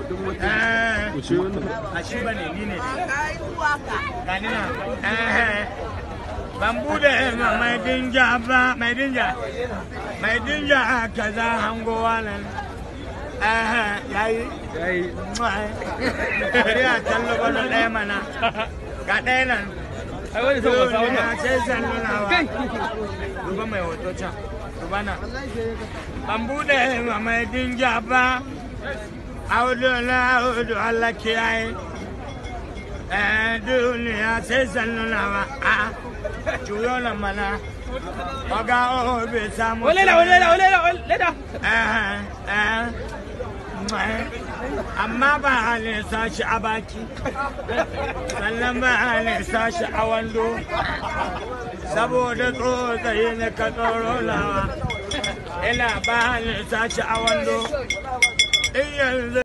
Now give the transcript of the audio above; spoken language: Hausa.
Eh, wuce wannan a shi ba ne ni ne gani na Eh, ban bude ma mai dinja ba mai dinja mai dinja kaza hangowa nan Eh, yayi yayi bari a tallo bano ɗaya mana ga ɗaya nan ai wani sai wasa Duniya wannan sai san nunawa duba mai hoto can duba na ban bude ma mai dinja ba audu na audu Allah kiyaye eh duniya sai san nunawa a juyo na mana Oga o bai samu walela walela walela walela Eh, eh, eh. amma ba halin sashi a baki sannan ba halin sashi a wando saboda tsotsaye na ka tsoro lawa ina ba halin sashi a wando in yanzu